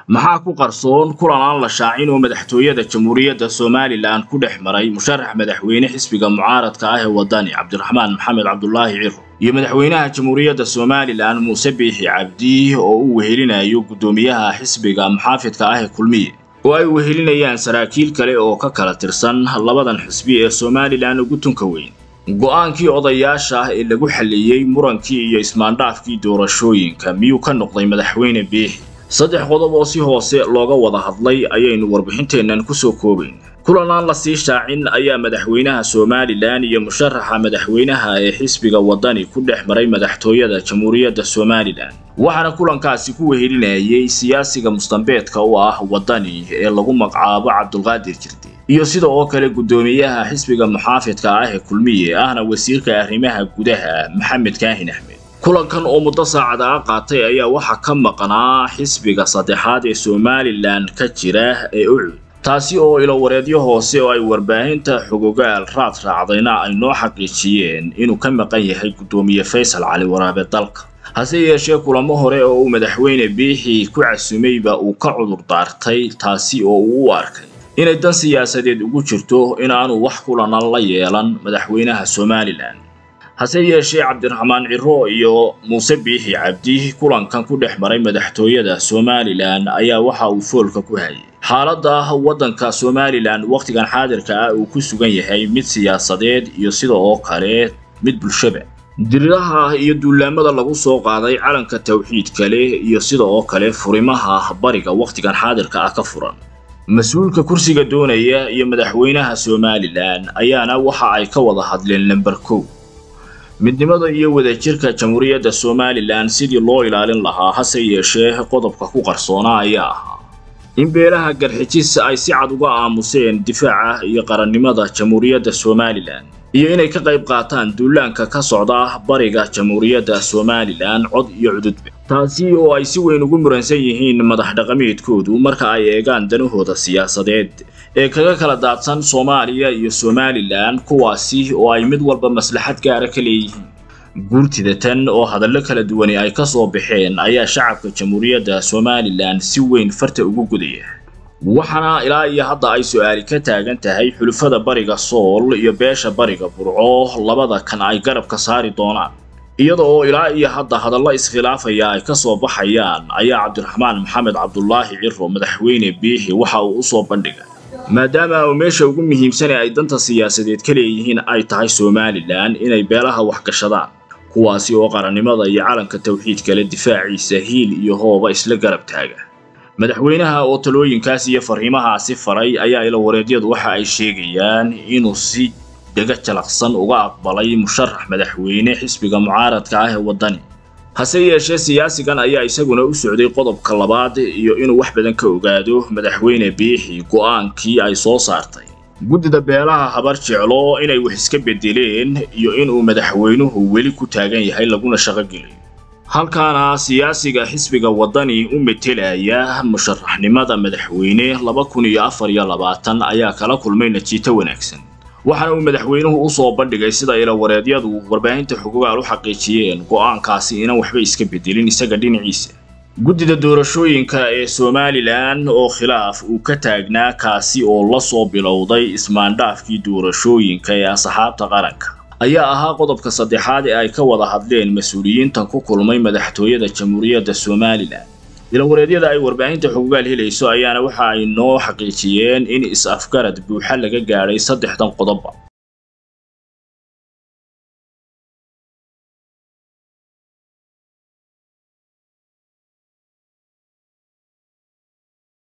maxaa ku qarsoon kulan aan la shaacin oo madaxtooyada jamhuuriyadda somalilan ku dhex maray musharax madaxweyne xisbiga mucaaradka ah ee wadani cabdiraxmaan maxamed cabdulaahi ciro iyo madaxweynaha jamhuuriyadda somalilan muuse biixi cabdi oo uu wehelinayo guddoomiyaha xisbiga muxaafidka ah ee kulmiye oo ay wehelinayaan saraakiil kale oo ka kala tirsan labadan xisbi ee somalilan ugu tunka weyn go'aankii odayaasha ah ee lagu xalleeyey murankii iyo ismaandhaafkii doorashooyinka miyuu ka noqday madaxweyne biixi saddex qodob oo si hoose looga wada hadlay ayaynu warbixinteennan ku soo koobayn kulan aan la sii shaacin ayaa madaxweynaha somalilan iyo musharaxa madaxweynaha ee xisbiga wadani ku dhex maray madaxtooyada jamhuuriyadda somalilan waxaana kulankaasi ku wehelinayay siyaasiga mustambeedka u ah wadani ee lagu magacaabo cabdulqaadir jirde iyo sida oo kale guddoomiyaha xisbiga muxaafidka ah ee kulmiye ahna wasiirka arrimaha gudaha maxamed kaahin axmed kulankan oo muddo saacada ah qaatay ayaa waxaa ka maqnaa xisbiga saddexaad ee somalilan ka jira ee ucud taasi oo ilowareedyo hoose oo ay warbaahinta xogogaal raad raacdayna ay noo xaqiijiyeen inuu ka maqan yahay guddoomiye faysal cali waraabe dalka hase yeeshee kulamo hore oo uu madaxweyne biixi ku casumayba uu ka cudur daartay taasi oo uu u arkay inay dan siyaasadeed ugu jirto inaanu wax kulana la yeelan madaxweynaha somalilan hase yeeshee cabdiraxmaan ciro iyo muuse biixi cabdi kulankan ku dhex maray madaxtooyada somalilan ayaa waxa uu foolka ku hayay xaaladda waddanka somalilan wakhtigan xaadirka ah uu ku sugan yahay mid siyaasadeed iyo sida oo kale mid bulshaba diriraha iyo duulaamada lagu soo qaaday calanka tawxiidka leh iyo sida oo kale furimaha bariga wakhtigan xaadirka ah ka furan mas-uulka kursiga doonaya iyo madaxweynaha somalilan ayaana waxa ay ka wada hadleen lamber kow midnimada iyo wadajirka jamhuuriyadda somalilan sidii loo ilaalin lahaa hase yeeshee qodobka ku qarsoona ayaa ahaa in beelaha garxijis ay si cad uga aamuseen difaaca iyo qarannimada jamhuuriyadda somalilan iyo inay ka qayb qaataan duulaanka ka socda bariga jamhuuriyadda somalilan cod iyo cududba taasi oo ay si weyn ugu muransan yihiin madax dhaqameedkoodu marka ay eegaan danahooda siyaasadeed ee kaga kala daadsan soomaaliya iyo somalilan kuwaasi oo ay mid walba maslaxad gaara ka leeyihiin guurtida tan oo hadallo kala duwani ay ka soo baxeen ayaa shacabka jamhuuriyadda somalilan si weyn farta ugu gudaya waxaana ilaa iyo hadda ay su-aali ka taagan tahay xulufada bariga sool iyo beesha bariga burco labada kan ay garabka saari doonaan iyada oo ilaa iyo hadda hadallo iskhilaafaya ay ka soo baxayaan ayaa cabdiraxmaan maxamed cabdulaahi ciro madaxweyne biixi waxa uu u soo bandhigay maadaama uu meesha ugu muhiimsane ay danta siyaasadeed ka leeyihiin ay tahay somalilan inay beelaha waxgashadaan kuwaasi oo qarannimada iyo calanka tawxiidkale difaaciisa hiil iyo hooba isla garab taaga madaxweynaha oo talooyinkaas iyo fariimahaasi faray ayaa ilawareedyadu waxa ay sheegayaan inuu si dhega jalaqsan uga aqbalay musharax madaxweyne xisbiga mucaaradka ah ee waddani hase yeeshee siyaasigan ayaa isaguna u socday qodobka labaad iyo inuu wax badan ka ogaado madaxweyne biixi go'aankii ay soo saartay guddida beelaha habar jeclo inay wax iska beddeleen iyo inuu madaxweynuhu weli ku taagan yahay laguna shaqogeliyo halkaana siyaasiga xisbiga waddani u metelaya musharaxnimada madaxweyne laba kun iyo afar iyo labaatan ayaa kala kulmay natiito wanaagsan waxaana uu madaxweynuhu u soo bandhigay sida ilawareedyadu warbaahinta xugugaal u xaqiijiyeen go'aankaasi inaan waxba iska beddelin isaga dhinaciisa guddida doorashooyinka ee somalilan oo khilaaf uu ka taagnaa kaasi oo la soo bilowday ismaandhaafkii doorashooyinka ee asxaabta qaranka ayaa ahaa qodobka saddexaad ee ay ka wada hadleen mas-uuliyiintan ku kulmay madaxtooyada jamhuuriyadda somalilan ilawareedyada ay warbaahinta xugugaal helayso ayaana waxa ay noo xaqiijiyeen in is-afgarad buuxa laga gaadhay saddexdan qodobba